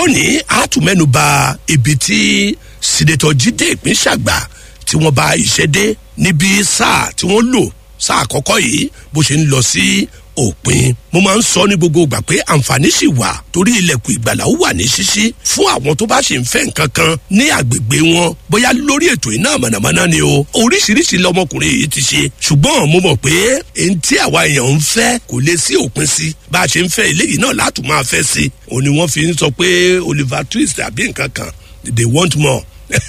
lónìí a tún mẹ́nu ba ibi tí sinetọ jíde ìpínṣàgbà tí wọ́n bá iṣẹ́ dé níbi sáà tí wọ́n lò sáà àkọ́kọ́ yìí bó ṣe ń lọ sí òpin mo máa ń sọ ní gbogbo ìgbà pé àǹfààní sì wà torí ilẹ̀kùn ìgbàlà ó wà ní ṣíṣí fún àwọn tó bá ṣe ń fẹ́ nǹkan kan ní àgbègbè wọn bóyá lórí ètò iná mọ̀nàmọ́ná ni o oríṣiríṣi lọmọkùnrin yìí ti ṣe ṣùgbọ́n mo mọ̀ pé èyí tí àwa èèyàn ń fẹ́ kò lè sí òpin sí bá a ṣe ń fẹ́ eléyìí náà látùn máa fẹ́ sí òní wọ́n fi ń sọ pé oliver twist àbí nǹkan kan they want more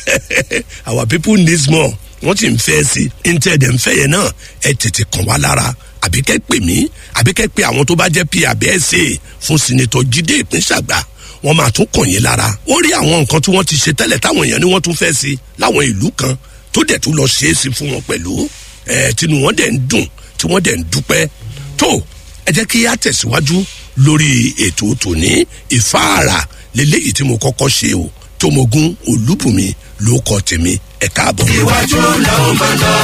our people need more wọ́n ti ń fẹ́ sí i ní tẹ́ ẹ̀ dẹ̀ ń fẹ́ yẹn náà ẹ tètè kàn wá lára àbí kẹ́ pè mí àbí kẹ́ pè àwọn tó bá jẹ́ p àbí ẹ̀ ṣe fún sinitọ̀ jíde ìpínṣàgbà wọ́n máa tún kàn yín lára wọ́n rí àwọn nǹkan tí wọ́n ti ṣe tẹ́lẹ̀ táwọn èèyàn ni wọ́n tún fẹ́ sí láwọn ìlú kan tó dẹ̀ tún lọ ṣe é sí fún wọn pẹ̀lú ẹ̀ tinú wọn dẹ̀ ń dùn tí wọ́n dẹ̀ ń dúpẹ́ tó ẹ jẹ́ kí á tẹ̀síwájú lórí ètò tòní ìfáàrà lélẹ́yìí tí mo kọ́kọ́ ṣe o tómogun olúbùnmi ló kọ tèmi ẹ káàbọ̀. iwájú làwọn máa lọ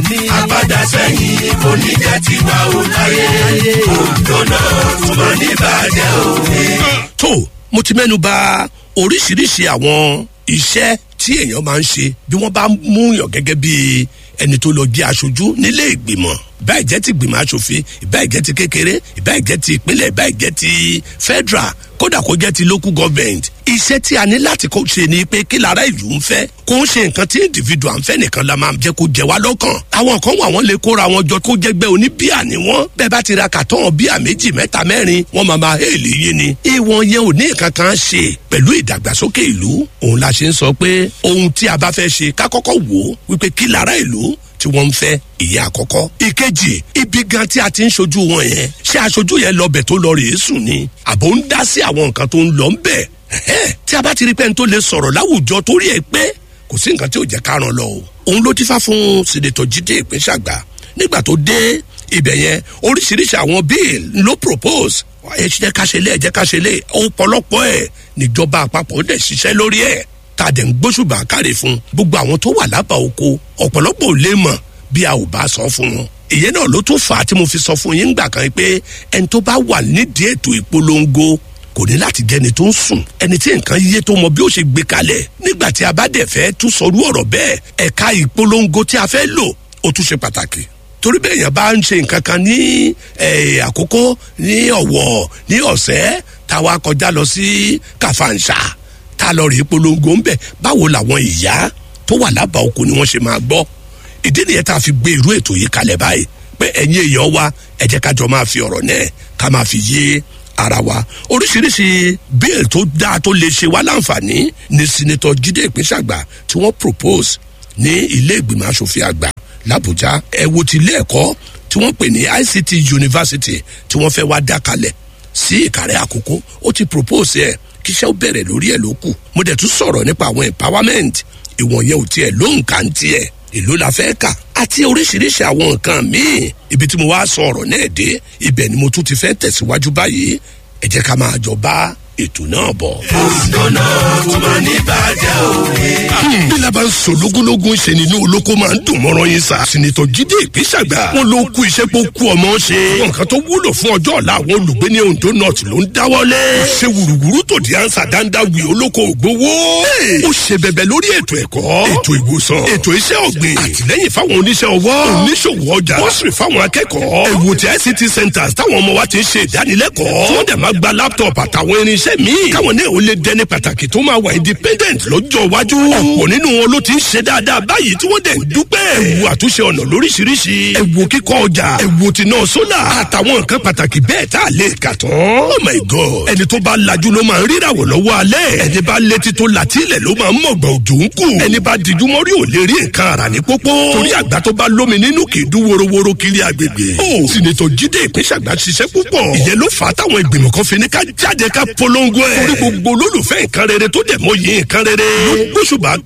àpàdà sẹ́yìn kò ní jẹ́ tiwa ò láyé òǹdó náà tún máa ní bàjẹ́ òwe. tó mo ti mẹ́nu ba oríṣiríṣi àwọn iṣẹ́ tí èèyàn máa ń ṣe bí wọ́n bá mú yàn gẹ́gẹ́ bí ẹni tó lọ jẹ́ aṣojú nílé ìgbìmọ̀ ìbá ìjẹ́ ti gbìmọ̀ aṣòfin ìbá ìjẹ́ ti kékeré ìbá ìjẹ́ ti ìpínlẹ̀ ìbá ìjẹ́ ti federal kódà kó jẹ́ ti local government iṣẹ́ tí a ní láti kó ṣe ni pé kí lára ìlú ń fẹ́ kó ń ṣe nǹkan tí individual ń fẹ́ nìkan la máa jẹ́ kó jẹ wá lọ́kàn àwọn kan wà wọ́n lè kóra wọn jọ kó jẹ́gbẹ́ oníbíà ni wọ́n bẹ́ẹ̀ bá ti ra kàtọ́n bíà méjì mẹ́ta mẹ́rin wọ́n máa máa hẹ́ẹ̀lì yín ni ìwọ̀n yẹn ò ní nǹkan kan ṣe pẹ̀lú ìdàgbàsókè ìlú òun la ṣe ń sọ pé ohun tí a bá fẹ́ ṣe ká kọ́kọ́ wò ó wípé kí lára ìlú tí wọ́n ń fẹ́ ìyẹn àkọ́kọ́. ìkejì ibi gan tí a ti ń ṣojú wọn yẹn ṣé aṣojú yẹn lọ bẹ̀ tó lọ rèé sùn ni àbò ń dá sí àwọn nǹkan tó ń lọ ń bẹ̀. tí a bá ti rí pẹ́ni tó lè sọ̀rọ̀ láwùjọ torí ẹ pé kò sí nǹkan tí ò jẹ́ ká ràn lọ o. òun ló ti fá fún sinetọ jíde ìpínṣàgbà nígbà tó dé ibẹ̀ yẹn oríṣiríṣi àwọn bíìl ló propose ẹ jẹ́ ká ṣe lé ẹ jẹ́ ká ṣe lé ọ̀pọ̀lọpọ̀ ẹ̀ níjọba àpapọ̀ dẹ̀ ṣiṣẹ́ lórí ẹ̀ tá a dẹ̀ ń gbóṣùbà káre fún gbogbo àwọn tó wà lábàá oko ọ̀pọ̀lọpọ̀ ò lè mọ̀ bí a ò bá sọ fún wọn. ìyẹn náà ló tún fà á tí mo fi sọ fún yín gbà kan pé ẹni tó bá wà nídìí ètò ìpolongo kò ní láti jẹni tó ń sùn ẹni tí nǹkan yé tó mọ bí ó ṣe gbé kalẹ̀ nígbà tí a bá dẹ̀ fẹ́ tún sọrú ọ̀rọ̀ bẹ́ẹ̀ ẹ̀ka ìpolongo tí a fẹ́ lò ó tún ṣe pàtàkì torí bẹ́ẹ̀ yẹn bá ń ṣe nǹkan kan ní àkókò ní ọ̀wọ̀ ní ọ̀sẹ̀ táwa kọjá lọ sí kàfàǹṣà tá a lọ rí polongo ń bẹ̀ báwo làwọn ìyá tó wà lábàá oko ni wọ́n ṣe máa gbọ́ ìdí nìyẹn tá a fi gbé irú ètò yìí kalẹ̀ báyìí pé ẹ̀yin èèyàn wa ẹ jẹ́ kájọ máa fi ọ̀rọ̀ náà ká máa fi yé ara wa oríṣiríṣi bíl tó dáa tó lè ṣe wá láǹfààní ní sinetọ jíde ìpínṣàgbà tí wọ́n propose ní ilé ìgbìmọ̀ asòfin àgbà làbújá ẹ wo ti ilé ẹ̀kọ́ tí wọ́n pè ní ict university tí wọ́n fẹ́ wá dá kalẹ̀ sí ìkàrẹ́ àkókò ó ti propose ẹ̀ kíṣẹ́ ó bẹ̀rẹ̀ lórí ẹ̀ ló kù mo dẹ̀ tún sọ̀rọ̀ nípa àwọn empowerment ìwọ̀n yẹn ò tiẹ̀ ló ń kà ń tiẹ̀ èló la fẹ́ kà àti oríṣiríṣi àwọn nǹkan míì ibi tí mo wá sọ ọ̀rọ̀ náà dé ibẹ̀ ni mo tún ti fẹ́ tẹ̀síwájú báyìí ẹ jẹ́ ká máa jọ bá ètò náà bọ̀. òǹdó náà tún máa ní bàjẹ́ òwe. bí laban ń sọ lógúnlógún ṣe nínú olóko máa ń dùn mọ́rọ́ yín sa. sinitọ jíde ìpínṣàgbà wọn ló kú iṣẹ́ pé ó kú ọmọ ṣe. wọn nǹkan tó wúlò fún ọjọ́ ọ̀la àwọn olùgbé ní ondo north ló ń dáwọ́lé. ó ṣe wùrùwùrù tó di ansa dáńdá wì olóko ògbówó. ó ṣe bẹbẹ lórí ètò ẹ̀kọ́ ètò ìwòsàn ètò iṣẹ́ ọ̀gbìn àtìlẹ́yìn fáwọn oníṣẹ́ ọwọ́ oníṣòwò ọjà bọ́sùrì fáwọn akẹ́kọ̀ọ́ ẹ̀wò ti ict centres táwọn ọmọ wa ti ń ṣe ìdánilẹ́kọ̀ọ́ tí wọ́n dẹ̀ máa gba laptop àtàwọn irinṣẹ́ míì káwọn náà ó lè dẹni pàtàkì tó máa wà independent lọ́jọ́ iwájú ọ̀pọ̀ nínú wọn ló ti ń ṣe dáadáa báyìí tí wọ́n dẹ̀ ń dúpẹ́ ẹ̀wò àtúnṣe ọ̀nà lóríṣiríṣi ẹ̀wò kíkọ́ ọjà ẹ̀wò tìǹà sólà àtàwọn nǹkan pàtàkì bẹ́ẹ̀ tá a lè kà tán oh my god ẹni tó bá lajú ló máa ń ríràwọ̀ lọ́wọ́ alẹ́ ẹni bá létí tó làtílẹ̀ ló máa ń mọ̀gbà òjò ń kù ẹni bá dijú mọ́rí ò lè rí nǹkan ara ní pópó torí àgbà tó bá lómi nínú kì í dún worowóró kiri agbègbè ó sinetọ jíde ìpínṣàgbà ṣiṣẹ́ púpọ̀ ìyẹn ló fà á táwọn ìgbìmọ̀ kan fi ní ká jáde ká polongo ẹ̀ torí gbogbo olólùfẹ́ nǹkan rere tó dẹ̀ mọ́ yìí nǹkan rere ló gbóṣùbà